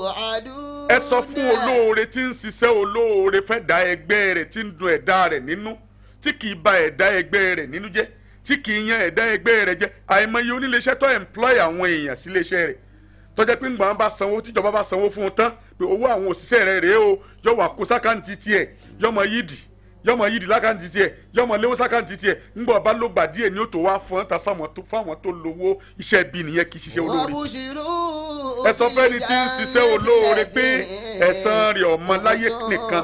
توعدون ẹ sọ fún olóore tí ń ṣiṣẹ́ olóore fẹ́ da ẹgbẹ́ rẹ̀ tí ń dun ẹ̀dá rẹ̀ nínú tí kì í ba ẹ̀dá ẹgbẹ́ rẹ̀ nínú jẹ́ tí kì í yan ẹ̀dá ẹgbẹ́ rẹ̀ jẹ́ àìmọye oníléeṣẹ́ tó employ àwọn èèyàn sí iléeṣẹ́ rẹ̀ tó jẹ́ pé ńgbà wọn bá sanwó tíjọba bá sanwó fún un tán pé owó àwọn òṣìṣẹ́ rẹ̀ rèé o yọ wà kó sákàǹtì tiẹ̀ yọmọ yídì yọmọ yídì lákàǹtì tiẹ̀ yọmọ léwó sákàǹtì tiẹ̀ ńgbà bá ló gbà díẹ̀ ni ó tó wá fún ta sáwọn tó fáwọn tó lówó iṣẹ́ bí nìyẹn kì í ṣiṣẹ́ olóore وبشروا ẹ sọ fẹ́ni tí ń ṣiṣẹ́ olóore pé ẹ̀san rẹ̀ ọmọ láyé nìkan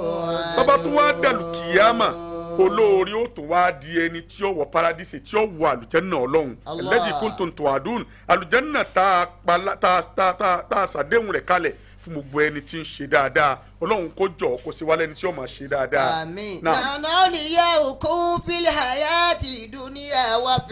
bàbá tó wá dàlù kìyàmà olóore ó tún wá di ẹni tí ó wọ paradíṣe tí ó wọ àlùjẹ́nà ọlọ́run Allah. ẹlẹ́dìí kúntùn tó àdún àlùjẹ́nà tá a pala- tá a- tá a- tá a- tá a ṣàdéhùn rẹ̀ kalẹ̀ fún gbogbo ẹni tí ń ṣe dáadáa ọlọ́run kó jọ kó sí wálé ẹni tí ó máa ṣe dáadáa. آمين Náà. نحن أولياؤكم في الحياة الدنيا وفي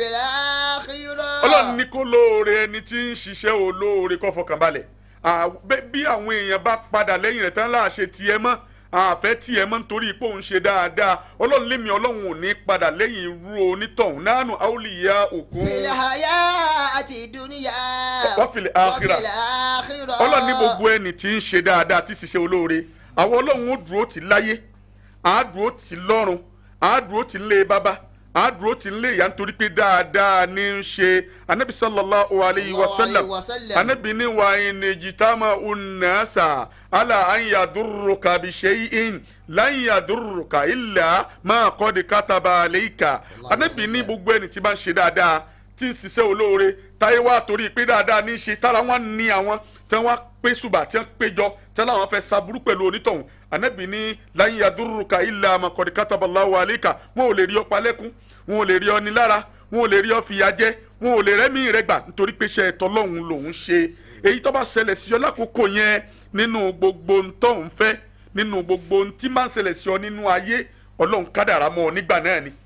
الآخرة ọlọ́run ní kó lóore ẹni tí ń ṣiṣẹ́ olóore kó fọkàn balẹ̀ À, bẹ́- bí àwọn èèyàn bá padà lẹ́yìn rẹ̀ tán láà ṣe tiẹ̀ mọ́ àfẹ́ tiẹ̀ mọ́ nítorí pé òun ṣe dáadáa ọlọ́run lémi ọlọ́run ò ní padà lẹ́yìn irú onítọ̀hún nánú àwòlíyá òkun في الحياة الدنيا وفي الآخرة. وفي الآخرة ọlọ́run ní gbogbo ẹni tí ń ṣe dáadáa tí ṣiṣẹ́ olóore àwọn ọlọ́run ó dúró tì láyé á dúró tì lọ́run á dúró tì lé bàbá á dúró tì lé ìyá nítorí pé dáadáa ní í ṣe anabi sallallahu alayhi wa sallam Sallallahu alayhi wa sallam. anabi ní wa in jitama unnasa ala an yadurruka bi shay'in lan yadurruka illa ma qad kataba alayka anabi ní gbogbo ẹni tí bá ń ṣe dáadáa tí ń ṣiṣẹ́ olóore táyé wá torí pé dáadáa ní í ṣe tára wọn ní àwọn tí wọ́n pé ṣùgbà tí wọ́n péjọ tí wọ́n láwọn fẹ́ saburú pẹ̀lú onítọ̀hún anabi ní lan yadurruka illa ma qad kataba Allahu alayka wọn ò lè rí ọ palẹ́kún wọn ò lè rí ọ ní lára wọn ò lè rí ọ fìyà jẹ wọn ò lè rẹ́mí rẹ gbà nítorí pé iṣẹ́ ẹ̀tọ́ lọ́hùn lòún ṣe èyí tó bá ṣẹlẹ̀ sí ọ lákòókò yẹn nínú gbogbo ntọ́hún fẹ́ nínú gbogbo ntí máa ń ṣẹlẹ̀ sí ọ nínú ayé ọlọ́run kádàrá mọ́ ọ nígbà náà ni.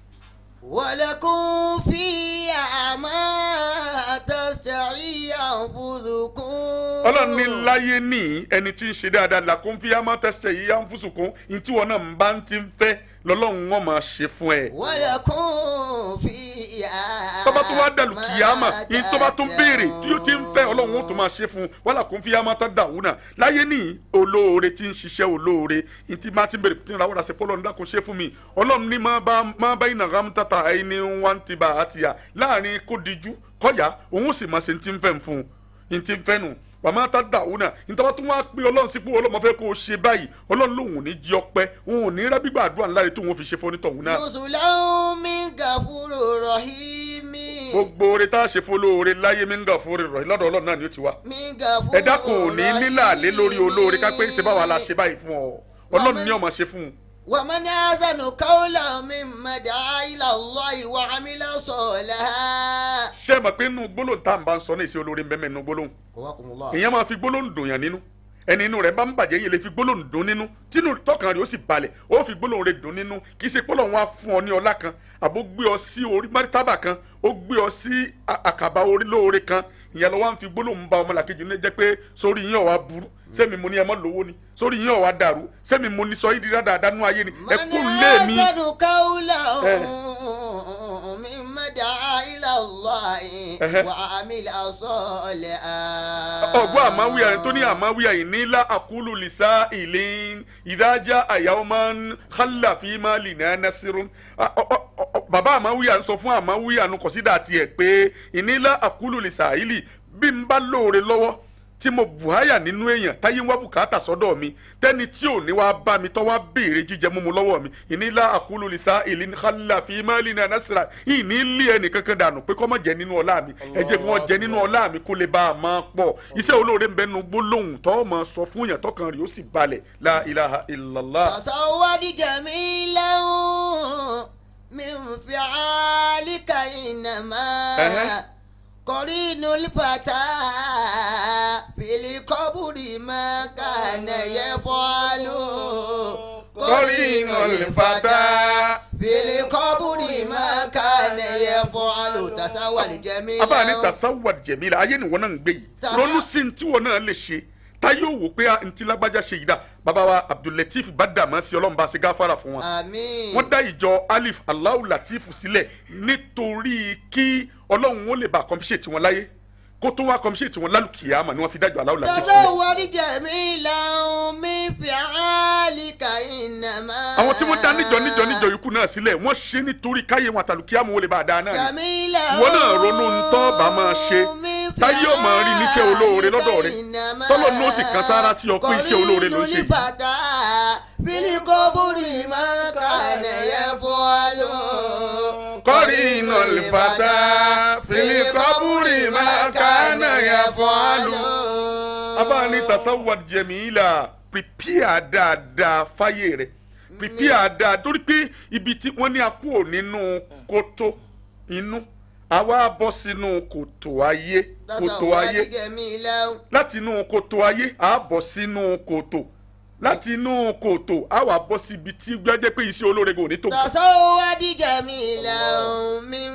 ولكم فيها ما تستعي أنفسكم ọlọ́run ní láyé ní ẹni tí ń ṣe dáadáa làkún fi àmọ́ tẹ̀sẹ̀ yìí à ń fúsùnkún ntí wọn náà ń bá ń ti ń fẹ́ lọ́lọ́run wọn máa ṣe fún ẹ. ولكم فيها tọ́ba tó wá dàlù ما kìyàmà yìí tọ́ba tó béèrè tí ó ti ń fẹ́ تدعون. ọlọ́run ó tó máa ṣe fún un wàhálà kún fi àmọ́ tán dàwú náà láyé ní olóore tí ń ṣiṣẹ́ olóore ní tí máa ti béèrè tí ń ra wọ́dà sí pé ọlọ́run dákun ṣe fún mi ọlọ́run ní máa bá máa bá iná ram tata ẹni wá ń ti bá a ti yà láàrin kó dijú kọ́yà òun ó sì máa ṣe ní tí ń fẹ́ fún un ní tí ń fẹ́ nù wàmọ́ tá dàwú náà nítorí tó wá pé ọlọ́run sí pé ọlọ́run máa fẹ́ kó o ṣe báyìí ọlọ́run lòun ò ní jí ọpẹ́ òun ò ní rẹ́ gbígbà àdúrà ńlá rẹ̀ tó wọn fi ṣe fún onítọ̀hún náà نزلا من غفور رحيم gbogbo oore tá a ṣe fún olóore láyé mi ń gà fún rẹ̀ lọ́dọ̀ ọlọ́run náà ni ó ti wá من غفور ẹ̀dá kò ní nílàlé lórí olóore ká pé ṣe báwa la ṣe báyìí fún ọ ọlọ́run ní ó máa ṣe fún un. ومن أحسن قولا ممن دعا إلى الله وعمل صالحا ṣé ẹ mọ̀ pé inú gbólóhùn tá à ń bá ń sọ ní ìṣe olóore ń bẹ́ẹ̀ mẹ́nu gbólóhùn قواكم الله èèyàn máa fi gbólóhùn dùn yàn nínú ẹni inú rẹ̀ bá ń bàjẹ́ yẹn lè fi gbólóhùn dùn nínú tínú tọkàn rẹ̀ ó sì balẹ̀ ó fi gbólóhùn rẹ̀ dùn nínú kì í ṣe pé Ọlọ́run wá fún ọ ní ọlá kan àbó gbé ọ sí orí márítàbà kan ó gbé ọ sí a- àkàbà orí lóore kan ìyẹn lọ wá ń fi gbólóhùn bá ọmọlàkejì ní jẹ́ pé sórí yín ọ̀wá burú sẹ́mi mo ní ẹ mọ́ lówó ni sórí yín ọ̀wá dàrú sẹ́mi mo ní sọ yín di dáadáa nú ayé ni ẹ من kú lé mi. أحسن قولا Eh. ممن دعا إلى الله Eh. وعمل صالحا ọgbọ́n àmáwíyà rẹ̀ tó ní àmáwíyà yìí nílá àkúlù lìsá ìlín ìdájà àyàwó máa ń hálà fi máa lì ní anásírún. bàbá àmáwíyà ń sọ fún àmáwíyà nu kọ̀sídà tiẹ̀ pé ìnílá àkúlù lìsá ìlì bí n bá lóore lọ́wọ́ tí mo bùháyà nínú èèyàn táyé ń wá bùkátà sọ́dọ̀ mi tẹ́ni tí ò ní wá bá mi tọ́ wá béèrè jíjẹ mímu lọ́wọ́ mi ìnílá àkúlù lìsá ìlín hálà fi máa lì ní anásírà ìní lé ẹnì kankan dànù pé kọ́ mọ̀ jẹ́ nínú ọlá mi ẹ jẹ́ kí wọ́n jẹ nínú ọlá mi kó lè bá a máa pọ̀ iṣẹ́ olóore ń bẹnu gbólóhùn tó máa sọ fún yàn tọkàn rẹ̀ ó sì balẹ̀ la ilaha illallah. تصود جميلا من فعالك إنما أها. قرين الفتى في القبر ما كان يفعل قرين الفتى في القبر ما كان يفعل تصور جميلا abáà ní tasawad jẹ̀mílà ayé ni wọn náà ń gbé yìí Tasa- ronú sí ní tí wọn náà lè ṣe táyé òwò pé a ntí lágbájá ṣe yìí dá bàbá wa abdulateef badamasi ọlọ́run bá ṣe gáfárà fún wọn. آمين wọ́n dá ìjọ alif alahu latif sílẹ̀ nítorí kí ọlọ́run ó lè bá àkọ́mpíṣe tiwọn láyé kó tó wá kọmíṣẹ́ẹ̀tì wọn lálùkìyàmà ni wọ́n fi dájọ́ aláwọ̀ làbí sílẹ̀. تزود جميلا من فعالك إنما àwọn tí wọ́n dá níjọ níjọ níjọ ikú náà sílẹ̀ wọ́n ṣe nítorí káyé wọn àtàlùkìyàmà wọn lè bá a dáa náà ni. جميلا ìwọ náà ronú ń tọ́ bá máa ṣe من táyé ò máa rí níṣẹ́ olóore lọ́dọ̀ rẹ إنما tọ́lọ́ ní ó sì kan sára sí ọ pé iṣẹ́ olóore ló ń ṣe. قرين الفتى في القبر ما كان يفعل قرين الفتى في القبر ما كان يفعل. abáni tasawad jẹmíìlà prepare dáadáa fáyé rẹ prepare dáadáa torí pé ibi tí wọ́n ní akú ò nínú kótó inú àwa bọ́ sínú kòtò ayé kòtò ayé تزود جميلا láti inú kòtò ayé à bọ́ sínú kòtò láti inú kòtò à wà bọ́ síbi tí gbẹ́jẹ́ pé iṣẹ́ olóore kò ní tó. تزود جميلا من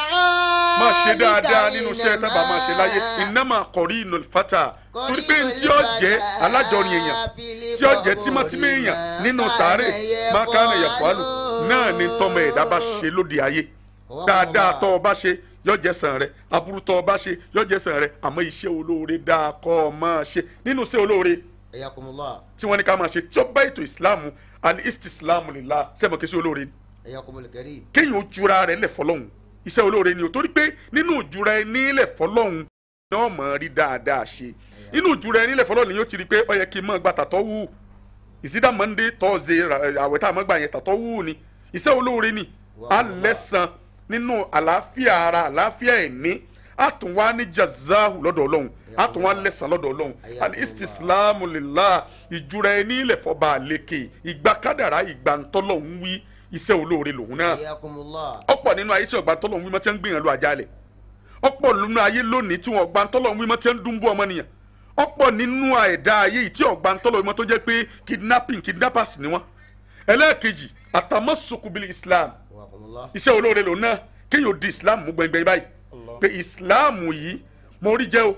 فعالك máa ṣe dáadáa nínú iṣẹ́ tábà máa ṣe láyé innama qarinul fata torí pé tí ó jẹ́ alájọrin èèyàn tí ó jẹ́ tímọ́tímọ́ èèyàn nínú sàárè máa ká lè yẹ̀fọ́ àlù náà ni tọmọ ẹ̀dá bá ṣe lóde ayé dáadáa tọ́ ọ bá ṣe yóò jẹ́ sàn rẹ aburú tọ́ ọ bá ṣe yóò jẹ́ sàn rẹ àmọ́ iṣẹ́ olóore dáa kọ́ ọ máa ṣe nínú iṣẹ́ olóore حياكم الله tí wọ́n ní ká máa ṣe tí ó bá ètò ìsìláàmù àti istislamu lillah sẹ́mọ̀ kí sí olóore ni حياكم الكريم kéèyàn ó jura rẹ̀ lẹ̀ fọlọ́hún iṣẹ́ olóore ni o torí pé nínú ìjura ẹni lẹ̀ fọlọ́hún ni wọ́n mọ̀ ọ́ rí dáadáa ṣe nínú ìjura ẹni lẹ̀ fọlọ́hún ni yóò ti rí i pé ó yẹ kí n mọ̀ gba tàtọ́ wù ìsídà monday thursday àwẹ̀ tá a mọ̀ gbà yẹn tàtọ́ wù ni iṣẹ́ olóore ni a lẹ́sàn nínú àlàáfíà ara àlàáfíà ẹ̀mí a tún wá ní jazahu lọ́dọ̀ ọlọ́run a tún wá lẹ́sàn lọ́dọ̀ ọlọ́run alistislamu lillah ìjura ẹni lẹ̀ fọba àlekè ìgbà kádàrá ìgbà ntọ́lọ́hún wí iṣẹ́ olóore lòun náà حياكم الله ọ̀pọ̀ nínú ayé tí ọ̀gbà tọ́lọ̀ ń wí mọ́ tí wọ́n ń gbìyànjú àjálẹ̀ ọ̀pọ̀ nínú ayé lónìí tí wọ́n ọ̀gbà tọ́lọ̀ ń wí mọ́ tí wọ́n ń dúnbú ọmọnìyàn ọ̀pọ̀ nínú ẹ̀dá ayé yìí tí ọ̀gbà tọ́lọ̀ ń wí mọ́ tó jẹ́ pé kidnapping kidnappers ni wọ́n ẹlẹ́ẹ̀kejì àtàmọ́sọkùbìlì islam حياكم الله iṣẹ́ olóore lòun náà kéèyàn di islam mú gbẹngbẹng báyìí pé islam yìí mo rí jẹ́ o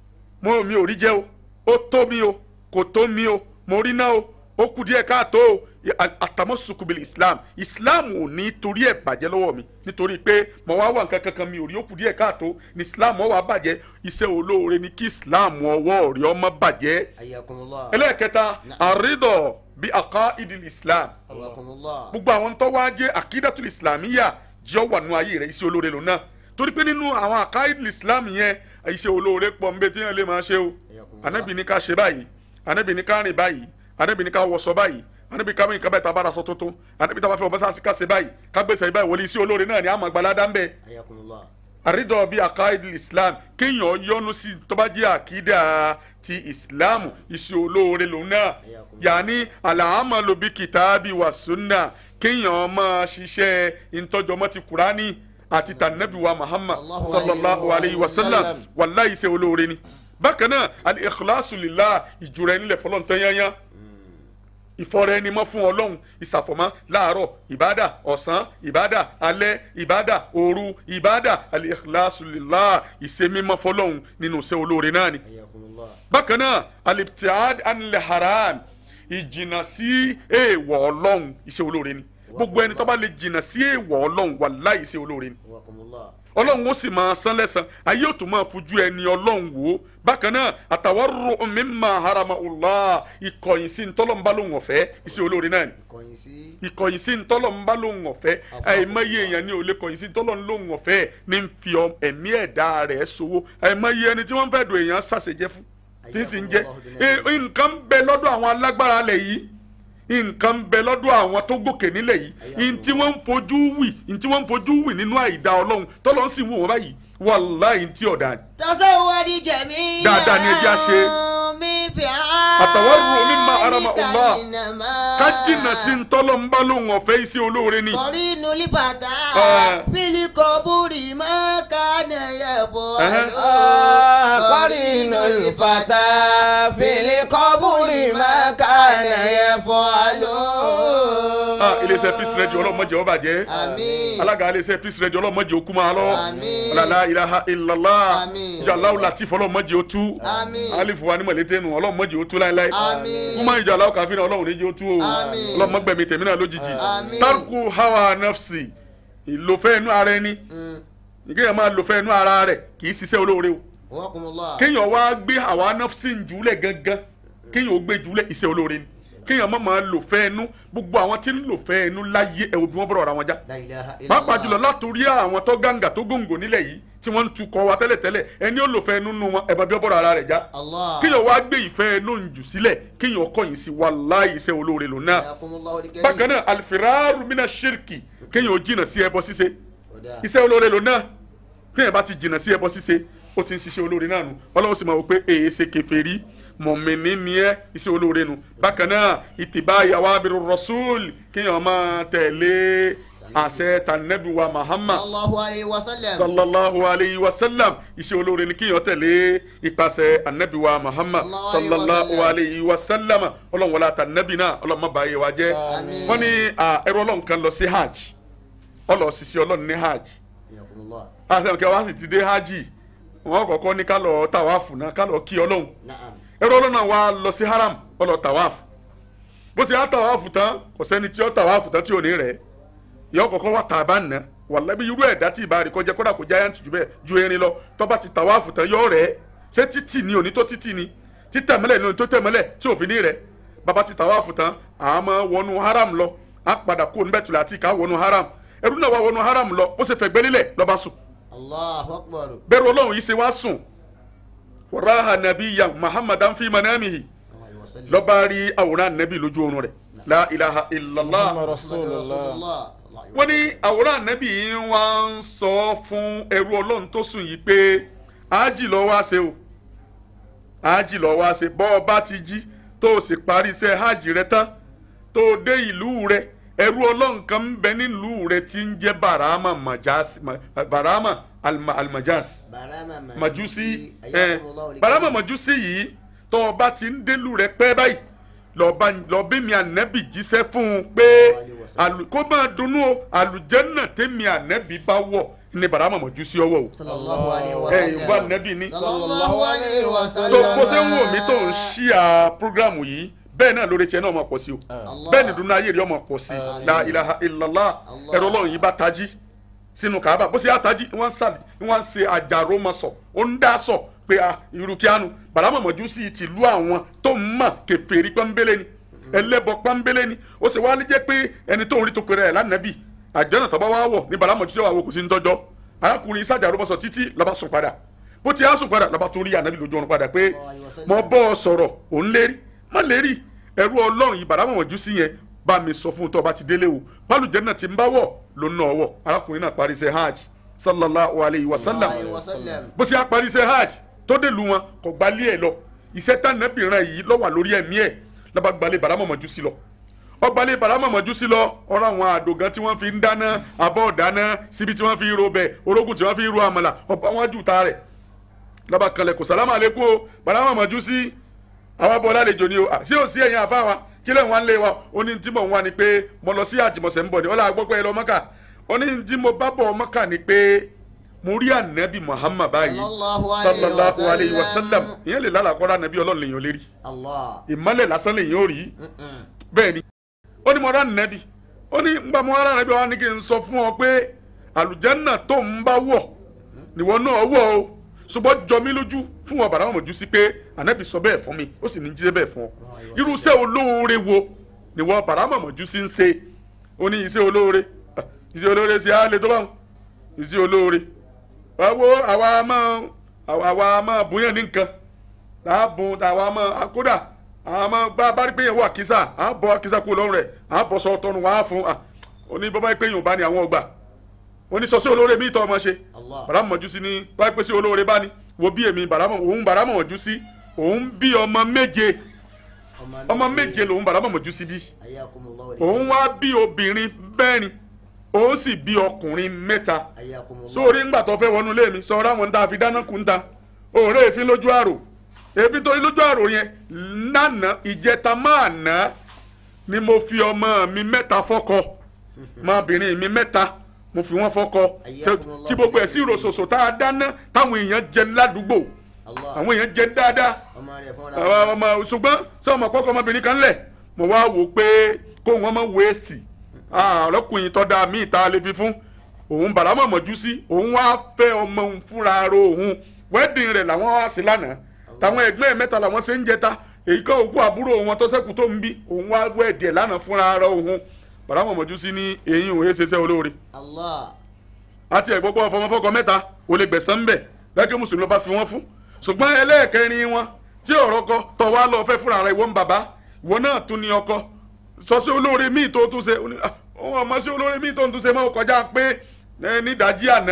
mo mi ò rí jẹ́ o ó tó mi o kò tó mi o mo rí náà o ó kù díẹ̀ káàtó o àtàmọ́sọkùbìlì islam islam ò ní torí ẹ̀ bàjẹ́ lọ́wọ́ mi nítorí pé mo wá wà nǹkan kankan mi ò rí ó kù díẹ̀ káàtó ní islam ó wá bàjẹ́ iṣẹ́ olóore ni kí islam ọwọ́ rí ọmọ bàjẹ́ حياكم الله ẹlẹ́ẹ̀kẹta àrídọ̀ bí àká ìdìl islam حياكم الله gbogbo àwọn tó wá jẹ́ akidatul islamiyya jẹ́ wà nù ayé rẹ̀ iṣẹ́ olóore lò náà torí pé nínú àwọn akaidul islam yẹn iṣẹ́ olóore pọ̀ nbẹ tí yẹn lè máa ṣe o anabi ní ká ṣe báyìí anabi ní ká rìn báyìí anabi ní ká wọṣọ báyìí anabi ká mìíràn ká báyìí tá a bá ra aṣọ tuntun anabi tá a bá fẹ́ ọbẹ̀ sáà sí ká ṣe báyìí ká gbèsè báyìí wọlé iṣẹ́ olóore náà ni àmọ́ àgbàlá ń bẹ حياكم الله àrídọ̀ bíi akaidul islam kéèyàn yọnu sí tó bá jẹ́ àkídà ti islam iṣẹ́ olóore lòun náà yàní alahamalu bíi kìtàbí wa sunna kéèyàn máa ṣiṣẹ́ ìtọ́jọmọ́ ti kúránì àti tànàbí wa muhammad Allahu sallallahu alayhi wa sallam sallam. wàláyé iṣẹ́ olóore ni bákan náà al-ikhlasu lillah ìjùrẹ́ nílẹ̀ fọlọ́ntàn yányán ìfọ̀rọ̀ ẹni mọ́ fún ọlọ́run ìsàfọ̀mọ́ láàárọ̀ ìbádà ọ̀sán ìbádà alẹ́ ìbádà òru ìbádà al-ikhlasu lillah ìṣemímọ́ fọlọ́run nínú iṣẹ́ olóore náà ni. حياكم الله bákan náà al-ibtiad anil haram ìjìnà sí èèwọ̀ ọlọ́run iṣẹ́ olóore ni gbogbo ẹni tó bá lè jìnà sí èèwọ̀ ọlọ́run wàláhì iṣẹ́ olóore ni حياكم الله ọlọ́run ó sì máa san lẹ́san ayé ò tún máa fojú ẹni ọlọ́run wò ó bákan náà àtàwárò mimma harama Allah ìkọ̀yìn sí ntọ́lọ́mbá lòun ọ̀fẹ́ iṣẹ́ olóore náà ni kọ̀yìn sí ìkọ̀yìn sí ntọ́lọ́mbá lòun ọ̀fẹ́ àìmọye èèyàn ní olè kọ̀yìn sí ntọ́lọ́n lòun ọ̀fẹ́ ní ń fi ọ- ẹ̀mí ẹ̀dá rẹ̀ sowó àìmọye ẹni tí wọ́n fẹ́ do èèyàn sàṣẹjẹ́ fún tí ń sì ń jẹ́ Eh, nǹkan ń bẹ lọ́dọ̀ àwọn alágbára lẹ̀ yìí nǹkan ń bẹ lọ́dọ̀ àwọn tó gòkè nílẹ̀ yìí ntí wọ́n ń fojú wì ntí wọ́n ń fojú wì nínú àìdá ọlọ́run tọ́lọ́ ń sì wò wọ́n báyìí wàláhì ntí ọ̀dà ni. tasawwadi jamilan Dáadáa ni ẹ jẹ́ á ṣe. min fi Àtàwárò mimma harama Allah. innama ká jìnnà sí ntọ́lọ́ ń bá lóhùn ọ̀fẹ́ iṣẹ́ olóore ni. qarinu li fata Ah. fil qaburi ma kana yaf'alu قرين الفتى في القبر ما كان يفعل Ah, iléeṣẹ́ peace radio ọlọ́mọdé ọba jẹ́ àmín alága iléeṣẹ́ peace radio ọlọ́mọdé okú máa lọ Àmín. ọ̀làlá ilaha illallah Àmín. ìjọ aláwọ̀ latif ọlọ́mọdé ó tú Àmín. alifu wa ni mọ̀lẹ́tẹ̀ nù ọlọ́mọdé ó tú láéláé Àmín. kúmọ̀ ìjọ aláwọ̀ káfíńà ọlọ́run ní jẹ́ ó tú o Àmín. ọlọ́mọgbẹ̀mí tèmi náà lójijì Àmín. tarku hawa nafsi ìlòfẹ́ inú ara ẹni ìgbéyàwó máa lòfẹ́ inú ara rẹ̀ kì í ṣiṣẹ́ olóore o Wakumullah. kéèyàn wá gbé àwa nafsi jùlẹ̀ gangan kéèyàn ó gbé jùlẹ̀ iṣẹ́ olóore ni kéèyàn má máa lò fẹ́ ẹnu gbogbo àwọn tí ń lò fẹ́ ẹnu láyé ẹ̀wò bí wọ́n bọ̀rọ̀ ra wọn já La ilaha illallah. pàápàá jùlọ látòrí àwọn tó gàǹgà tó gòǹgò nílẹ̀ yìí tí wọ́n ń tukọ̀ wa tẹ́lẹ̀tẹ́lẹ̀ ẹni ó lò fẹ́ ẹnu nù wọn ẹ̀bà bí wọ́n bọ̀rọ̀ ara rẹ̀ já Allah. kéèyàn wá gbé ìfẹ́ ẹnu jù sílẹ̀ kéèyàn kọ̀yìn sí wàláhì iṣẹ́ olóore lò náà Yakumullahu al-karim. bákan náà alifiraru mina shirki kéèyàn ó jìnnà sí ẹbọ ṣíṣe Oda. iṣẹ́ olóore lò náà téèyàn bá ti jìnnà sí ẹbọ ṣíṣe ó ti ń ṣiṣẹ́ olóore náà nù ọlọ́run sì máa wò pé èyí ṣe kèfèrí mọ̀mìnì ni ẹ́ iṣẹ́ olóore nù bákan náà ìtìbá ìyàwó abiru rasul kéèyàn máa tẹ̀lé àṣẹ tànẹ́bí wa Muhammad Sallallahu alayhi wa sallam. sallallahu alayhi wa sallam iṣẹ́ olóore ni kéèyàn tẹ̀lé ìpàṣẹ anabi wa Muhammad Sallallahu alayhi wa sallallahu sallam. alayhi wa sallam ọlọ́run wọlé àtànẹ́bí náà ọlọ́run má bàa yẹ wa jẹ́ Àmín. wọ́n ní à, ẹrú ọlọ́run kan lọ sí hajj ọlọ́ọ̀ sì sí ọlọ́run ní hajj Yakumullah. àti ẹ̀kẹ́ wá sì ti dé hajj wọ́n kọ́kọ́ ní ká lọ tàwáàfù náà ká lọ kí ọlọ́run Na'am. ẹrú ọlọ́run náà wá lọ sí haram ó lọ tàwáàfù bó ṣe á tàwáàfù tán kò sẹ́ni tí ó tàwáàfù tán tí ò ní rẹ̀ yọ kọ́kọ́ wá tàbá nà wàlábí irú ẹ̀dá tí ìbá rí kọjá kódà kó giant jù bẹ́ẹ̀ ju erin lọ tó bá ti tàwáàfù tán yọ rẹ̀ ṣé títì ni òní tó títì ni títẹ̀mẹ́lẹ̀ ni òní tó tẹ̀mẹ́lẹ̀ tí òfin ní rẹ̀ bàbá ti tàwáàfù tán àmọ́ wọnú haram lọ á padà kó níbẹ̀ tùlẹ̀ àti ìka wọnú haram ẹrú náà wá wọnú haram lọ ó sì fẹ̀gbẹ́ lílẹ̀ lọ́ba sùn Allahu akbar. bẹ́ẹ̀rù ọlọ́run yìí ṣe wá sùn wàràhà nàbíyà muhammadan fi manamihi Alayhi wa sallam. lọ́ba rí àwòrán nàbí lójú oorun rẹ̀ la ilaha illallah Muhammad Muhammadu Rasulullah. Rasulullah. Alayhi wa wọ́n ní àwòrán nàbí yìí wá ń sọ fún ẹrú ọlọ́run tó sùn yìí pé ájì lọ wá ṣe o ájì lọ wá ṣe bọ́ ọ bá ti jí tó o sì parí iṣẹ́ hajj rẹ tán tó o dé ìlú rẹ ẹrú ọlọ́run kan ń bẹ nílùú rẹ tí ń jẹ́ barama majasi ma- barama alma- almajasi Barama majusi ẹ Ayakumullahu al-karim. barama majusi yìí tó o bá ti ń délùú rẹ pẹ́ báyìí lọ́ba lọ́bí mi ànẹ́bì jíṣẹ́ fún un pé àlù- kó máa dunnú o àlùjẹ́nà tẹ́mi ànẹ́bì bá wọ̀ ní barama majusi ọwọ́ o Sallallahu alayhi wa ẹ sallam. ìwọ ànẹ́bì ní. Sallallahu alayhi wa tó sallam. bó ṣe ń wò mí tó ń ṣíà prógrámù yìí bẹ́ẹ̀ náà lórí tiẹ̀ náà máa pọ̀ sí o Allah. bẹ́ẹ̀ ni dunu ayé rẹ̀ ọmọ pọ̀ sí Amin. la ilaha illallah Allah. ẹ̀rọ ọlọ́run yìí bá tají sínú kaaba bó ṣe á tají wọ́n ń sàlì wọ́n ń ṣe àjàrò ma sọ ó ń dá sọ pé a irú kíánu bàdámọ̀ mọ̀jú sí ti lu àwọn tó ń mọ̀ kèfèrí pọ́nbélé ni ẹlẹ́bọ pọ́nbélé ni ó sì wá lè jẹ́ pé ẹni tó ń rí tó pèrè ẹ̀ lánàbì àjẹ́nà tó bá wá wọ̀ ní bàdámọ̀ mọ̀jú sí wà wò kò sí ń tọ́jọ́ arákùnrin sàjàrò ma sọ títí lọ́ba sùn padà bó ti á sùn padà lọ́ba tó rí ànábì lójú ọ̀run padà pé mo bọ́ ọ sọ̀rọ̀ òun lérí má lérí ẹrú ọlọ́run yìí bàdámọ̀ mọ̀jú sí yẹn bá mi sọ fún un tó bá ti délé o pálùjẹ́ náà ti ń bá wọ̀ ló ń ná ọwọ́ arákùnrin náà parí iṣẹ́ hajj sallallahu alayhi wa sallam Alayhi wa sallam. bó ṣe á parí iṣẹ́ hajj tó dé lu wọn kò gbalé ẹ̀ lọ iṣẹ́ tánàbìrán yìí ló wà lórí ẹ̀mí ẹ̀ lọ́ba gbalẹ̀ bàdámọ̀ mọ̀jú sí lọ ọgbàlẹ̀ bàdámọ̀ mọ̀jú sí lọ ọ̀rọ̀ àwọn àdògán tí wọ́n fi ń dáná abọ́ dáná síbi tí wọ́n fi ń ro bẹ̀ orógùn tí wọ́n fi ń ro àmàlà ọba wọn jù ta rẹ̀ lọ́ba kanlẹ̀ kò sálámà lẹ́kọ́ o bàdámọ̀ mọ̀jú sí àwọn abọ́ lálejò ni o à, sí ò sí ẹ̀yìn àfa wa kí lẹ́yìn wa ń lé wa ó ní tí mò ń wá ni pé mo lọ sí àjìmọ̀sẹ̀ ń bọ̀ ni ó là gbọ́ pé ẹ lọ mọ́kà ó ní tí mo bá bọ̀ mọ́kà ni pé mo rí ànábì Muhammad báyìí Sallallahu alayhi wa sallallahu alayhi wa sallam sallam. ìyẹn lè lálàkọ́rọ́ ànábì ọlọ́run lèyàn lérí Allah. ìmọ́lẹ̀ lásán lèyàn ò rí Mm-mm. bẹ́ẹ̀ ni ó ní mo rán ànábì ó ní ngbà mo rán ànábì wa ní kí n sọ fún ọ pé àlùjánnà tó ń bá wọ̀ níwọ náà wọ̀ o ṣùgbọ́n jọ mí lójú fún wọn bàrà mọ̀jú sí pé ànábì sọ bẹ́ẹ̀ fún mi ó sì ní jíjẹ́ bẹ́ẹ̀ fún ọ irúṣẹ́ olóore wo ni wọ́n bàrà mọ̀jú sí ń ṣe ó ní iṣẹ́ olóore Ah, iṣẹ́ olóore ṣe á lè tó báwọn iṣẹ́ olóore báwo àwa máa àwa máa bóyá ní nǹkan àbùn àwa máa kódà àwọn máa bá bá rí pé yẹn wọ àkísà à ń bọ àkísà kúrò lọ́rùn rẹ̀ à ń bọ̀ sọ tọrùn wá fún à oní bọ́bá pé yòó bá ní àwọn ọgbà oní sọ sí olóore mi tọ́ ọmọ ṣe Allah. bàrámọ̀ mọ̀jú sí ni bá pé sí olóore bá ní wo bí èmi bàrámọ̀ òun bàrámọ̀ mọ̀jú sí òun bí ọmọ méje ọmọ méje lòun bàrámọ̀ mọ̀jú sí bí Ayakumullahu òun wá bí obìnrin mẹ́rin òun sì bí ọkùnrin mẹ́ta Ayakumullahu. sórí ńgbà tó fẹ́ wọnú ilé mi sọ ọ́rá wọn tá a fi dáná kú ń ta òòrè èéfín lójú àrò èéfín tó rí lójú àrò yẹn lánàá ìjẹta máa ná ni mo fi ọmọ mi mẹ́ta fọ́kọ ọmọbìnrin mi mẹ́ta mo fi wọ́n fọ́kọ Ayyakumullahu tí gbogbo ẹ̀ sí ròṣòṣò tá a dáná táwọn èèyàn jẹ ládùúgbò Allah. àwọn èèyàn jẹ dáadáa ọmọ rẹ̀ fúnra àwọn ọmọ ṣùgbọ́n sọ ọmọ kọ́kọ́ ọmọbìnrin kan lẹ̀ mo wá wò pé kó wọn mọ wéèsì ọlọ́kùnrin tọ́da míì tá a lè fi fún òun bàrámọ̀ mọ̀jú sí òun wá fẹ́ ọmọ òun fúnra ro òun wedding rẹ̀ làwọn wá sí lánàá táwọn ẹgbẹ́ ẹ̀ mẹ́ta làwọn ṣe ń jẹta èyí kan òkú àbúrò wọn tó ṣẹ́kù tó ń bí òun wá wẹ́ẹ̀dì ẹ̀ lánàá fúnra ara òun bàrà wọn mọ̀jú sí ní eyín òun ṣe ṣẹ́ olóore Allah. àti ẹ̀gbọ́pọ̀ fọmọfọkọ mẹ́ta ò lè gbẹ̀sán ń bẹ̀ lẹ́kẹ́ mùsùlùmí ló bá fi wọ́n fún ṣùgbọ́n ẹlẹ́ẹ̀kẹrin wọn tí ọ̀rọ̀ kọ tọ̀ wá lọ fẹ́ fúnra rẹ̀ ìwọ ń bàbá ìwọ náà tún ní ọkọ sọ sí olóore míì tó tún ṣe ó ní, "Ah, òun ọmọ sí olóore míì tó tún ṣe mọ́ kọjá pé ẹ, nídàájí àná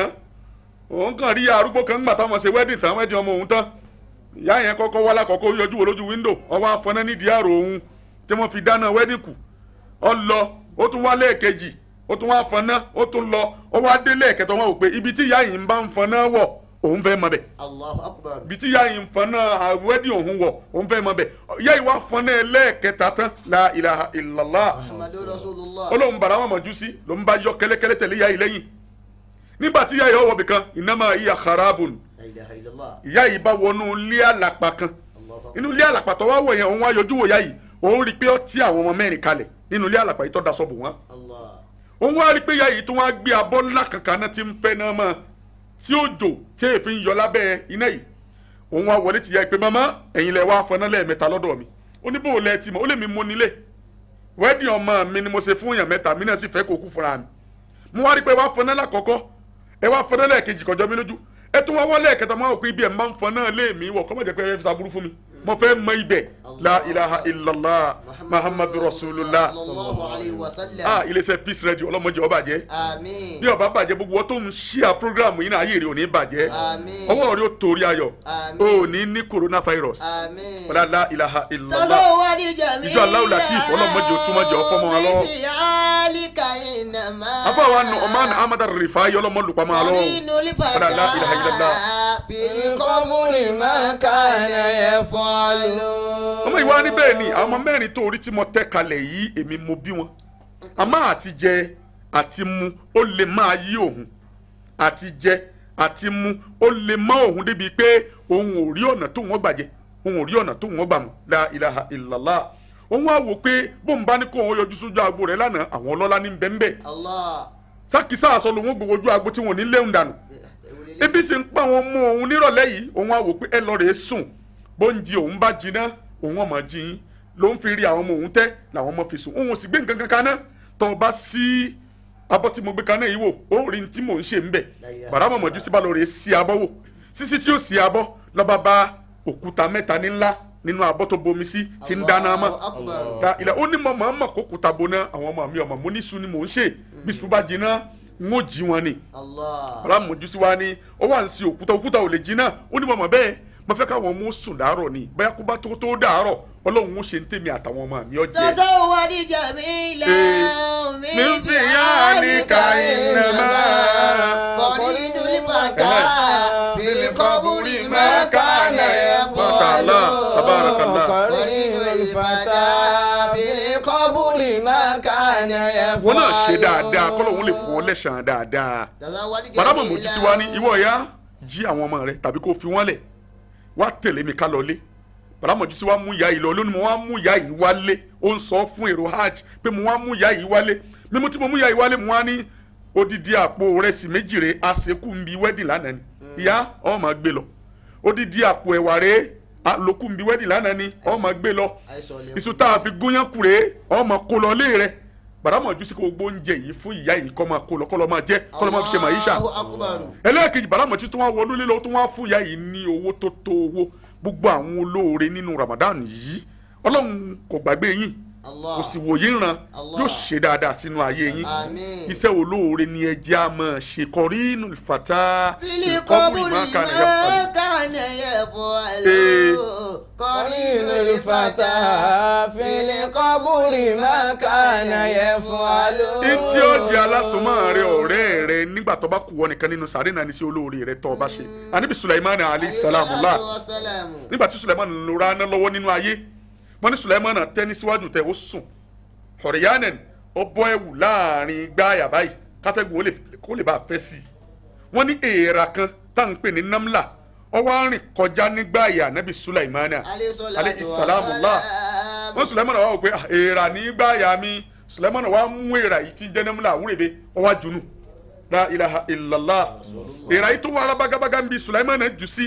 òun kàn rí arúgbó kan gbà táwọn ṣe wedding tán wedding ọmọ òun tán ìyá yẹn kọ́kọ́ wá lákọ̀ọ́kọ́ yọjú wo lójú wíńdò ọwọ́ afọ́nà nídìí àrò òun tí wọ́n fi dáná wedding kù ọ lọ ó tún wá lẹ́ẹ̀kejì ó tún wá fọnà ó tún lọ ó wá dé lẹ́ẹ̀kẹtọ́ wọn ò pé ibi tí ìyá yìí ń bá ń fọnà wọ̀ òun fẹ́ mọ bẹ̀ Allahu akbar. ibi tí ìyá yìí ń fọnà wedding òun wọ̀ òun fẹ́ mọ bẹ̀ ìyá yìí wá fọnà ẹlẹ́ẹ̀kẹta tán la ilaha illallah Muhammadu Rasulullah. olóhùn bàrà wọn mọ̀jú sí ló ń bá yọ kẹ́lẹ́kẹ́lẹ́ tẹ̀lé ìyá yìí lẹ́yìn nígbà tí ìyá yìí ọwọ́ bìkan innama hiya kharabun La ilaha illallah. ìyá yìí bá wọnú ilé àlàpà kan Allahu akbar. inú ilé àlàpà tó wá wọ̀ yẹn òun wá yọjú wò ìyá yìí òun rí i pé ó ti àwọn ọmọ mẹ́rin kalẹ̀ nínú ilé àlàpà yìí tó daṣọ bò wọ́n Allah. òun wá rí i pé ìyá yìí tó wá gbé abọ́ ńlá kankan náà ti ń fẹ́ náà mọ́ tí ó jò tí èéfín yọ lábẹ́ iná yìí òun wá wọlé ti ìyá yìí pé màmá ẹ̀yin lẹ wá fọná lẹ́ẹ̀mẹ́ta lọ́dọ̀ mi ó ní bóun lẹ ti mọ̀ ó lè mi mú nílé wẹ́ẹ̀dì ọmọ mi ni mo ṣe fún èèyàn mẹ́ta mi náà sì fẹ́ kó kú fúnra mi mo wá rí i pé wá fọná lákọ̀ọ́kọ́ ẹ wá fọná lẹ́ẹ̀kejì kọjọ́ mi lójú ẹ tún wá wọlé ẹ̀kẹta máa wò pé ibi ẹ̀ máa ń fọná lé mi wọ̀ kọ́ mọ̀ jẹ́ pé ẹ fi sàbúrú fún mi mo fẹ́ mọ ibẹ̀ la ilaha illallah muhammadu rasulullah Sallallahu alayhi wa sallam. ah iléeṣẹ́ peace radio ọlọ́mọdé ó bàjẹ́ Àmín. bí ó bá bàjẹ́ gbogbo wọn tó ń ṣíà programu yìí náà ayé rẹ̀ ò ní bàjẹ́ Àmín. ọwọ́ rẹ̀ ó torí ayọ̀ Àmín. ó ní ní coronavirus Àmín. wàlá la ilaha illallah Tazawwadi jamila. Ìjọ Allahu Latif, ọlọ́mọdé ó túmọ̀ jẹ́ ọfọ́ mọ́ wa lọ́wọ́. Bibi alika innama. afọwọ́ nu ọmọ ahmad rifai ọlọ́mọlùpá máa lọ́wọ́ Qarinu li fata. wàlá la ilaha illallah Fil qabri ma kana yaf'alu. ọmọ ìwà ni bẹ́ẹ̀ ni àwọn ọmọ mẹ́rin tó orí tí mo tẹ́ kalẹ̀ yìí èmi mo bí wọn àmọ́ àti jẹ àti mu ó lè máa yí òun àti jẹ àti mu ó lè má òun débi pé òun ò rí ọ̀nà tó wọ́n gbàjẹ́ òun ò rí ọ̀nà tó wọ́n gbà mú la ilaha illallah òun á wò pé bóun bá ní kó òun yọjú sójú agbo rẹ̀ lánàá àwọn ọlọ́lá ní bẹ́ńbẹ́ Allah. sákìsá àsọ lòun ó gbowó ojú agbo tí wọn ò ní léwu dànù ebi sì ń pa àwọn ọmọ òun nírọ̀lẹ́ yìí òun á wò pé ẹ lọ rèé sùn bóńjì òun bá jiná òun ọmọ jìn ló ń fi rí àwọn ọmọ òun tẹ́ làwọn ọmọ fi sùn òun ò sì gbé nǹkan kan kaná tó o bá sí abọ́ tí mo gbé kaná yìí wò ó rí ní tí mò ń ṣe ń bẹ̀ bàrà mọ̀mọ́jú sí bá lọ rèé sí abọ́ wò sísí tí ó sí abọ́ lọ́ba bá òkúta mẹ́ta ní ńlá nínú abọ́ tó bomi sí ti ń dáná mọ́ Allahu akbar. la ilẹ̀ ó ní mọ̀ mọ̀ mọ̀ kó kúta boná àwọn ọmọ mi ọmọ mo ní sun ni mò ń ṣe bí sun bá jiná n ó jí wọn ni Allah. alámọ̀jú sí wa ni ó wà ń sin òkúta òkúta ò lè jiná ó ní mọ̀mọ́ bẹ́ẹ̀ mo fẹ́ káwọn ọmọ sùn dàárọ̀ ni bóyá kó bá tó tó dàárọ̀ ọlọ́run ó ṣe ń tèmi àtàwọn ọmọ mi ọjẹ́. Tazawwadi jamila. min fi'alika innama. Qarinu li fata. Fil qabri ma kana Mashallah, tabarakallah. Qarinu li fata. Fil qabri ma kana wọn náà ṣe dáadáa kọ́lọ́hún lè fún ọ lẹ́sàn-án dáadáa. Tazawwadi bàdámọ̀ mojú sí wa ní ìwọ ìyá jí àwọn ọmọ rẹ tàbí kó fi wọ́n lẹ̀ wá tẹ̀lé mi ká lọ lé bàdámọ̀ mojú sí wa mú ìyá yìí lọ lónìí mo wá mú ìyá yìí wálé ó ń sọ fún èrò hajj pé mo wá mú ìyá yìí wálé mímú tí mo mú ìyá yìí wálé mo wá ní odidi àpò rẹsì méjì rè àṣekù ń bi wẹ́dì lánàá ni ìyá ọ máa gbé lọ odidi àpò ẹ̀wà rè àlòkù ń bi wẹ́dì lánàá ni ọ máa gbé lọ Àìsàn lè iṣu tá a fi gúnyán kúrè ọ máa kó lọ lé rẹ bàdámọ̀ ojú sí kó gbó oúnjẹ yìí fún ìyá yìí kọ́ máa kó lọ kọ́ lọ máa jẹ kọ́ lọ máa fi ṣe màyíṣà Allahu akbar. ẹlẹ́ẹ̀kejì bàdámọ̀ tí wọ́n wọnú lílọ tó wọ́n fún ìyá yìí ní owó tó tó owó gbogbo àwọn olóore nínú Ramadan yìí ọlọ́run kò gbàgbé yín Allah. kò sì wòye ńran Allah. yóò ṣe dáadáa sínú ayé yín Àmín. iṣẹ́ olóore ni ẹ jẹ́ a máa ṣe kọrí inú ìfàtà Fili ìkọ́bùrì kọ́bùrì máa kà ní ẹ̀fọ́ máa kànà yẹ̀fọ́ Ee. àlọ́. Qarinu li fata. Fili kọ́bùrì máa kànà yẹ̀fọ́ àlọ́. ntí ó di alásùnmọ́ rẹ ọ̀rẹ́ rẹ nígbà tó bá kú wọ nìkan nínú sàárè náà ní sí olóore rẹ tó o bá ṣe anibi Sulaiman alayhi salamu la Salamu. nígbà tí Sulaiman ló ra ná lọ́wọ́ nínú ayé wọ́n ní Sulaiman tẹ́ ní síwájú tẹ́ ó sùn ọ̀rẹ́yánẹ̀ ó bọ́ ẹ̀wù láàrin gbáàyà báyìí kátẹ́gùn ó lè- kó lè bá a fẹ́ sí i wọ́n ní èèrà kan tá à ń pè ní namla ó wá rìn kọjá nígbààyà anabi Sulaiman alayhi salamu la wọ́n Sulaiman wá wò pé "Ah, èèrà ní gbáàyà mi Sulaiman wá mú èèrà yìí tí ń jẹ́ namla àwúrẹ́bẹ ó wá junu la ilaha illallah èèrà yìí tó wà alábàgàbàgà ń bi Sulaiman jù sí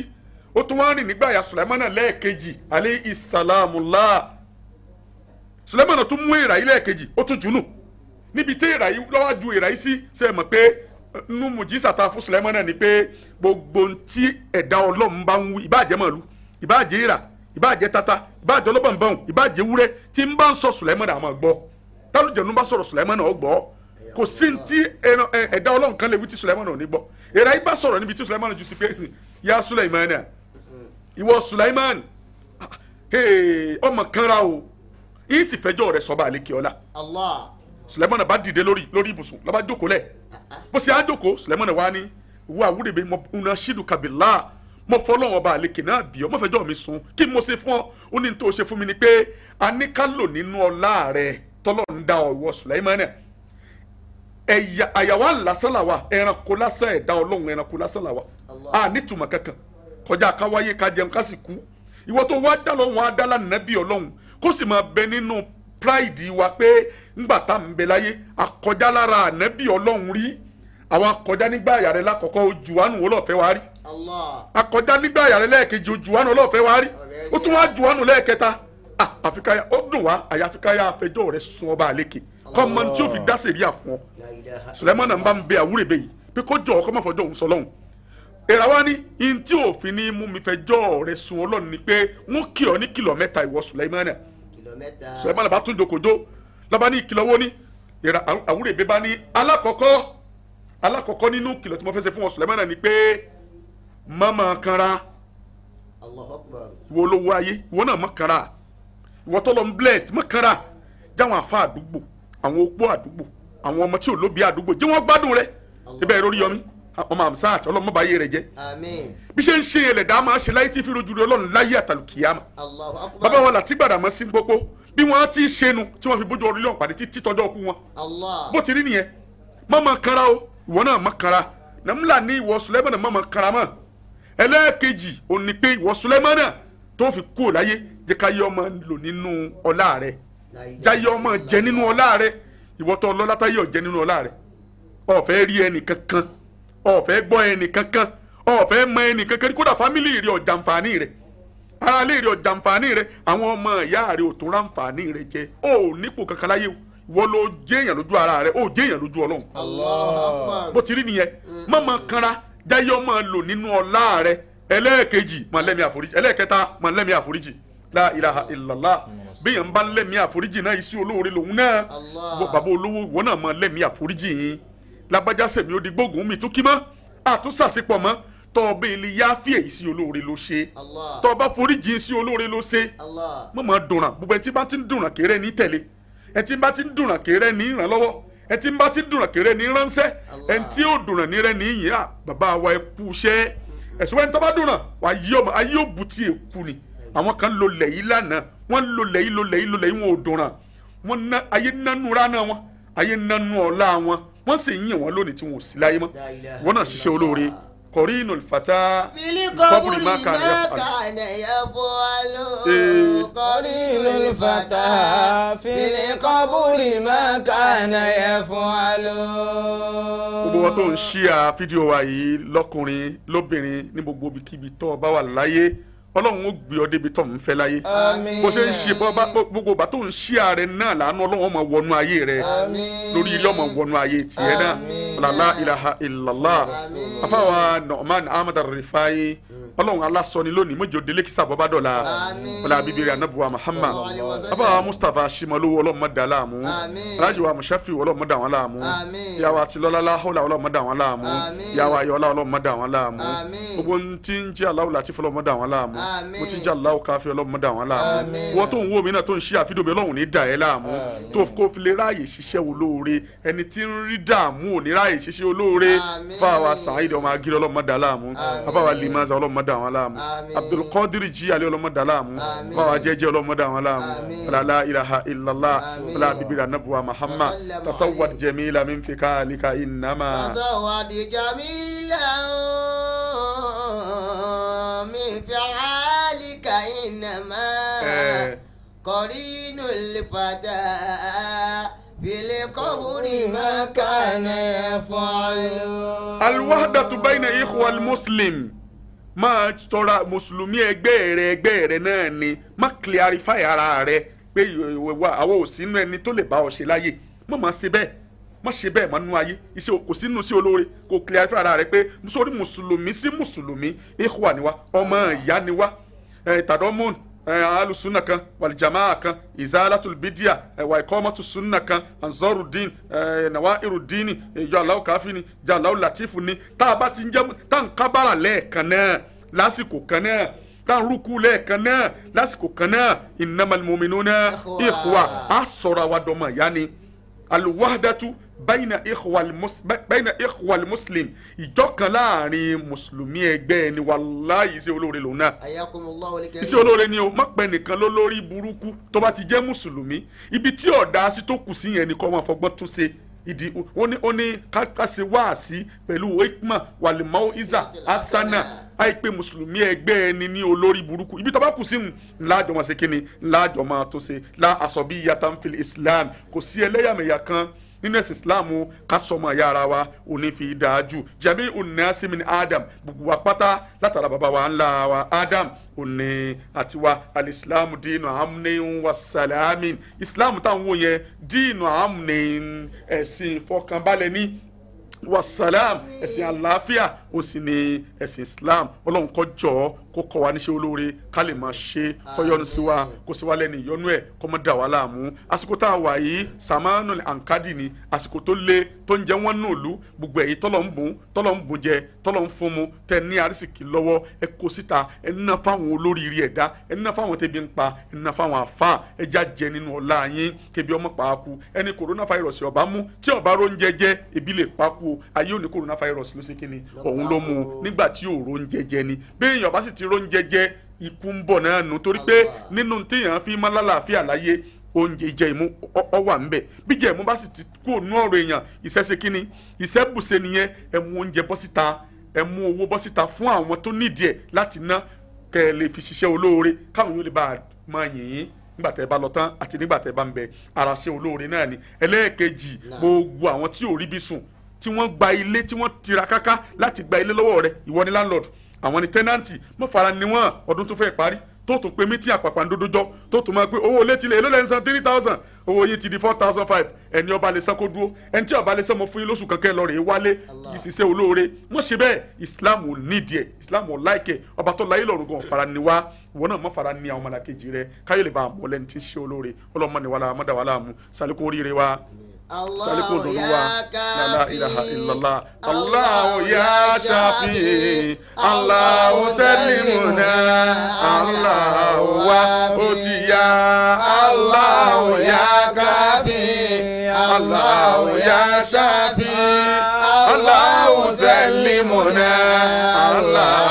ó tún wá rìn nígbà ya sulaimana lẹ́ẹ̀kejì alẹ́ isalamula sulaimana tún mú èèrà yìí lẹ́ẹ̀kejì ó tún jùnú níbi tí èèrà yìí lọ́wọ́ ju èèrà yìí sí ṣe é mọ̀ pé nínú mùjísà tá a fún sulaimana ni pé gbogbo ohun tí ẹ̀dá ọlọ́run bá ń wí ìbáàjẹ́ màlúù ìbáàjẹ́ èèrà ìbáàjẹ́ tata ìbáàjẹ́ ọlọ́bànbọ̀n ìbáàjẹ́ wúrẹ́ tí ń bá ń sọ sulaimana àmọ́ gbọ́ tálùjẹ̀nu bá sọ̀rọ̀ sulaimana ó gbọ́ kò sí ní tí ẹran- ẹ- ẹ̀dá ọlọ́run kan lè wí tí sulaimana ò ní gbọ́ èèrà yìí bá sọ̀rọ̀ níbi tí sulaimana jù sí pé ya sulaimana ìwọ sulaiman hey, ọmọ kanra o yìí sì fẹjọ́ rẹ̀ sọba àlekè ọlá Allah. sulaiman bá dìde lórí lórí ibùsùn lọba jókòó lẹ bó ṣe á jókòó sulaiman wá ní wo àwúrẹ́bẹ mo una ṣídùú kabila mo fọlọ́wọ́n ọba àlekè náà bí ọ mo fẹjọ́ mi sùn kí mo ṣe fún ọ ó ní tó ṣe fún mi ni pé a ní ká lò nínú ọlá rẹ tọ́lọ́ ń da ọ̀wọ́ sulaiman ẹ̀yà àyàwó lásán làwà ẹranko lásán ẹ̀dá ọlọ́run ẹranko lásán làwà Allah. a nítumọ̀ kankan kọjá ká wáyé ká jẹun ká sì kú ìwọ tó wá dá lọ́wọ́ á dá lánàá bí ọlọ́run kó sì máa bẹ nínú pride wa pé ńgbà tá à ń bẹ láyé akọjá lára ànábì ọlọ́run rí àwọn akọjá nígbà àyà rẹ lákọ̀ọ́kọ́ ojú wánu ọlọ́ọ̀fẹ́ wa rí Allah. akọjá nígbà àyà rẹ lẹ́ẹ̀kejì ojú wánu ọlọ́ọ̀fẹ́ wa rí ó tún wá ju wánu lẹ́ẹ̀kẹta ah àfikàyà ó dùn wá àyà àfikàyà àfẹjọ́ rẹ sun ọba àlékè kọ́mọ tí ó fi dá sèríà fún ọ La ilaha sùlẹ́mọ́nà ń bá ń bẹ àwúrẹ́bẹ yìí pé kó jọ ọkọ má fọjọ́ òun sọ lọ́hùn èrà wa ní in tí òfin ní mú mi fẹjọ́ rẹ sun ọlọ́run ni pé wọ́n kì ọ́ ní kìlọ̀ mẹ́ta ìwọ sùlẹ́mọ́nà kìlómítà. sùlẹ́mọ́nà bá tún jòkòjó lọ́ba ní ìkìlọ̀ wo ní èrà àwúrẹ́bẹ bá ní alákọ̀ọ́kọ́ alákọ̀ọ́kọ́ nínú kìlọ̀ tí mo fẹ́ ṣe fún ọ sùlẹ́mọ́nà ni pé mọ́mọ́ kanra Allahu akbar. ìwọ olówó ayé ìwọ náà mọ́ kanra ìwọ tọ́lọ́ ń blessed mọ́ kanra jáwọn àfa àdúgbò àwọn opó àdúgbò àwọn ọmọ tí ò lóbi àdúgbò jẹ́ wọ́n gbádùn rẹ ibẹ̀ ìròrí yọmí ọmọ àmsáàtì ọlọ́mọbàáyé rẹ jẹ́ Àmín. bí ṣe ń ṣe ẹlẹ́dàá máa ṣe láyé tí fi rojú rẹ ọlọ́run láyé àtàlùkìyàmà Allahu akbar. bàbá wọn làtí gbàdà mọ́ sí gbogbo bí wọ́n ti ṣẹnu tí wọ́n fi bójú orí lọ́n pàdé títí tọ́jọ́ ọkú wọn Allah. bó ti rí nìyẹn mọ́mọ́ kanra o ìwọ náà mọ́ kanra nàmúlà ní ìwọ sùlẹ́mọ́nà mọ́mọ́ kanra mọ́ ẹlẹ́ẹ̀kejì ò ní pé ìwọ sùlẹ́mọ́nà tó fi kú ò láyé jẹ́ ká yẹ ọmọ lò nínú ọlá rẹ̀ La ilaha jáyé ọmọ jẹ nínú ọlá rẹ̀ ìwọ tó ọlọ́lá táyé ọ̀jẹ́ nínú ọlá rẹ̀ ọ̀fẹ́ rí ẹnì kankan ọ̀fẹ́ gbọ́ ẹnì kankan ọ̀fẹ́ mọ ẹnì kankan kódà fámìlì rẹ̀ ọ̀jàǹfààní rẹ̀ ara lè rí ọ̀jàǹfààní rẹ̀ àwọn ọmọ ìyá rẹ̀ ò tún ráǹfààní rẹ̀ jẹ ó nípò kankan láyé o ìwọ ló jẹ́ èèyàn lójú ara rẹ̀ ó jẹ́ èèyàn lójú ọlọ́run Allahu akbar. bó ti rí nìyẹn mọ̀mọ́ kanra jáyé ọmọ lò nínú ọlá rẹ̀ ẹlẹ́ẹ̀kejì máa lẹ́mí àforíjì ẹlẹ́ẹ̀kẹta máa lẹ́mí àforíjì la ilaha illallah bíyàn bá lẹ́mí àforíjì náà iṣẹ́ olóore lòun náà Allah. Wọ bàbá olówó ìwọ náà máa lẹ́mí àforíjì yín lágbájá sẹ̀mí ó di gbógun mi tó kí mọ́ àtúnṣàṣepọ̀ mọ́ tọ́ ọ bẹ́ẹ̀ lè yááfì èyí sí olóore ló ṣe Allah. tọ́ ọ bá foríjì sí olóore ló ṣe Allah. mọ̀ mọ̀ dùnràn gbogbo ẹtí bá ti ń dùnràn kéré ní tẹ̀lé ẹtí bá ti ń dùnràn kéré ní ìrànlọ́wọ́ ẹtí bá ti ń dùnràn kéré ní ránṣẹ́ Allah. ẹtí ó dùnràn ní rẹ ní ìyìn à bàbá wa ẹ kú iṣẹ́ ẹ̀sùn wẹ́n tó bá dùnràn wà yí ọmọ ayé ò bu tí èkú ni àwọn kan lo lẹ́yìn lánàá wọ́n lo lẹ́yìn lo lẹ́yìn lo lẹ́yìn wọn ò dùnràn wọ́n ná ayé nánú ránà wọn ayé nánú ọ̀la wọn wọ́n sì ń yìn wọ́n lónìí tí wọn ò sí láyé mọ́ La ilaha wọ́n náà ṣiṣẹ́ olóore illallah. kọ̀rí inú ìfàtà Fili Kọ́bùrì kọ́bùrì má má kàn yẹ fún kàn yẹ fún alo. Ee. Kọ́rí قرين الفتى في القبر ما كان يفعل gbogbo wọn tó ń ṣíà fídíò wa yìí lọkùnrin lóbìnrin ní gbogbo ibikíbi tó o bá wà láyé ọlọ́run ó gbé ọ débi tó ń fẹ́ láyé آمين bó ṣe ń ṣe bọ́ bá gbogbo ìgbà tó ń ṣíà rẹ náà làánú ọlọ́run ọmọ wọnú ayé rẹ Àmín. lórí ilé ọmọ wọnú ayé tiẹ̀ náà Àmín. làlá ilaha illallah Àmín. afáwa Nu'man ahmed rifai ọlọ́run alásọni lónìí mọ́jọ délé kìsà bọ́bá dọ̀la Àmín. ọlá bíbélì anabuwa muhammad Sallallahu alaihi wasallam. afáwa mustapha shimalowo ọlọ́run mọ́dà láàmú Àmín. alájọ wa mushafi ọlọ́run mọ́dà wọn láàmú Àmín. ìyàwó àti lọ́lá hólà ọlọ́run mọ́dà wọn láàmú Àmín. ìyàwó ayọ̀ọ́lá ọlọ́run mọ́dà wọn láàmú Àmín. gbogbo ohun tí ń jẹ́ aláwọ̀ láti fọlọ́ mọ́dà wọn láàmú Àmín. mo ti ń jẹ́ aláwọ̀ káfí ọlọ́run mọ́dà wọn láàmú Àmín. wọ́n tó ń wo mi náà tó ń ṣí àfihàn mi ọlọ́run ní dà ẹ́ láàmú tó kó fi lè ráàyè ṣiṣẹ́ olóore ẹni tí ń rí dààmú ò ní ráàyè ṣiṣẹ́ olóore Àmín. fáwa sàáìdì ọmọ agiri ọlọ́run mọ́dà láàmú Àmín. afáwa limaza ọlọ́run mọ́dà wọn láàmú Àmín. abdulkadir jí alẹ́ ọlọ́run mọ́dà láàmú Àmín. fáwa jẹ́jẹ́ ọlọ́run mọ́dà wọn láàmú Àmín. ọlá ilaha illallah Àmín. ọlá bíbélì anabuwa muhammad Wasallam tasawwad alayhi. jamila min fikalika innama. فزود جميلا من فعالك إنما Eh. قرين الفتى في القبر ما ما كان كان يفعل يفعل الوحدة بين إخوة المسلم máa tọra mùsùlùmí ẹgbẹ́ rẹ ẹgbẹ́ rẹ náà ni má clarify ara rẹ pé ìwà àwọn ò sínú ẹni tó lè bá ọ ṣe láyè má máa ṣe bẹ́ẹ̀ má ṣe bẹ́ẹ̀ mọ́ nínú ayé iṣẹ́ kò sínú sí olóore kò clarify ara rẹ pé sórí mùsùlùmí sí mùsùlùmí ikhwa ni wá ọmọ ìyá ni wá tàdọ́mùn alusunna kan walijamaa kan izalatul bidia wa ikomatu sunna kan anzorudin nawa irudini ìjọ aláwọ káfíni ìjọ aláwọ latifu ni tá a bá ti ń jẹ tá a ń kábàrà lẹ́ẹ̀kan náà lásìkò kan náà tá a ń rúkú lẹ́ẹ̀kan náà lásìkò kan náà innamal mu'minuna ikhwa a sọ̀rọ̀ àwa dọ̀mọ̀ ìyá ni alwahdatu bayna ikhwal mus bayna ikhwal muslim ìjọ kan láàrin mùsùlùmí ẹgbẹ́ ẹni wàláyé iṣẹ́ olóore lòun náà ayakumullahu al-karim. iṣẹ́ olóore ni o má pẹ́ nìkan ló lórí burúkú tó bá ti jẹ́ mùsùlùmí ibi tí ọ̀dà sí tó kù sí yẹn ni kọ́ máa fọgbọ́n tún ṣe ìdí ó ní ó ní kákàṣe wáàsí pẹ̀lú hikma wàlímọ́ isa asana àìpé mùsùlùmí ẹgbẹ́ ẹni ní olórí burúkú ibi tó bá kù sí ń láàjọ máa ṣe kí ni láàjọ máa tó ṣe lá àsọ̀bí yàtọ̀ ń fi islam kò sí ẹlẹ́yàmẹ̀yà kan nínú ẹ̀sìn islam ká sọmọ ẹ̀yà ara wa òní fi dáa jù jami unasi min adam gbogbo wa pátá látara bàbá wa ńlá wa adam òní àti wa alisilamu diinu amúnẹ́yìn wa salamin islam táwọn wò yẹn diinu amúnẹ́yìn ẹ̀sìn ìfọkànbalẹ̀ ní wasalam ẹ̀sìn àlàáfíà ó sì ní ẹ̀sìn islam ọlọ́run kó jọ̀ọ́ kó kọ́ wa níṣẹ́ olóore ká lè máa ṣe kọ́yọ́nu sí wa kó sì wá lẹ́nu ìyọnu ẹ̀ kó má dà wá láàmú àsìkò tá a wà yìí samanu ankadi ni àsìkò tó le tó ń jẹ́ wọ́n nù lú gbogbo ẹ̀yìn tọ́lọ̀ ń bùn tọ́lọ̀ ń bùn jẹ tọ́lọ̀ ń fún mu tẹ ní arísìkì lọ́wọ́ ẹ kó síta ẹ ná fáwọn olóríire ẹ̀dá ẹ ná fáwọn tẹbi ń pa ẹ ná fáwọn àfa ẹ já jẹ nínú ọlá yín kébi ọmọ pàákù ẹni coronavirus ọba mú tí ọba ró ń jẹjẹ ebi lè pákó o ayé òní coronavirus ló ṣe kíni òun ló mú un nígbà tí òòró ń jẹjẹ ni béèyàn ọba sì ti ró ń jẹjẹ ikú ń bọ̀ náà nù torí pé nínú téèyàn fi máa lálàáfíà láyé oúnjẹ ìjẹ ìmú ọ wà ń bẹ bí jẹ ìmú bá sì ti kú ònú ọ̀rọ̀ èèyàn ìṣẹṣe kínní ìṣẹbùṣe nìyẹn ẹ mú oúnjẹ bọ́ síta ẹ mú owó bọ́ síta fún àwọn tó nídìí ẹ láti ná kẹ́ ẹ lè fi ṣiṣẹ́ olóore káwọn yóò lè bá a máa yìn yín nígbà tẹ́ ẹ bá lọ tán àti nígbà tẹ́ ẹ bá ń bẹ ara ṣe olóore náà ni ẹlẹ́ẹ̀kejì gbogbo àwọn tí ò rí bí sùn tí wọ́n gba ilé tí wọ́n tira káká láti gba ilé lọ́wọ́ rẹ̀ ìwọ ni landlord àwọn ni tẹ́nàntì mọ́ fara ni wọ́n ọdún tó fẹ́ parí tó tún pé mítí àpàpàǹdódójọ́ tó tún máa pé owó ilé tilẹ̀ èló lẹ́ ń san three thousand owó yìí ti di four thousand five ẹni ọba lè san kó dúró ẹni tí ọba lè san mọ fún yín lóṣù kankan lọ rè é wálé ìṣiṣẹ́ olóore wọ́n ṣe bẹ́ẹ̀ islam ò nídìí ẹ̀ islam ò láìkẹ̀ ọba tó láyé lọ́rùn gan fara ni wá ìwọ náà mọ́ fara ni àwọn ọmọlàkejì rẹ káyọ̀ lè bá àmọ́ lẹ́ni tí ń ṣe olóore ọlọ́mọ ni wàhálà mọ́dà wàhálà mu sálíkò oríire wa sálíkò òdòdó wa la ilaha illallah Allahu ya shafi Allahu salimuna Allahu wa otiya Allahu ya kafi Allahu ya shafi Allahu salimuna Allahu.